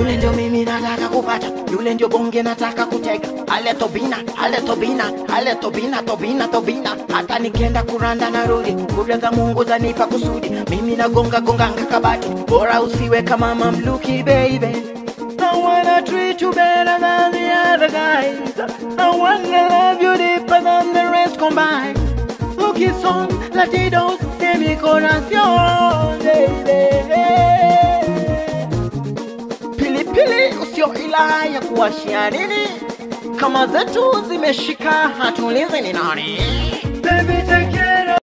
yule ndio mimi nataka kupata, yule ndio bonge nataka kutega. Ale Tobina, ale Tobina, ale Tobina, Tobina, Tobina. Hata nikienda kuranda narudi, kura za Mungu zanipa kusudi. Mimi nagonga gonganga kabati, bora usiwe kama mamluki baby. I wanna treat you better than the other guys. I wanna love you deeper than the rest combined. Lucky son, latidos de mi corazón, baby. Pilipili usio ila ya kuwashia nini, kama zetu zimeshika, hatuulizi ni nani. Baby, take care.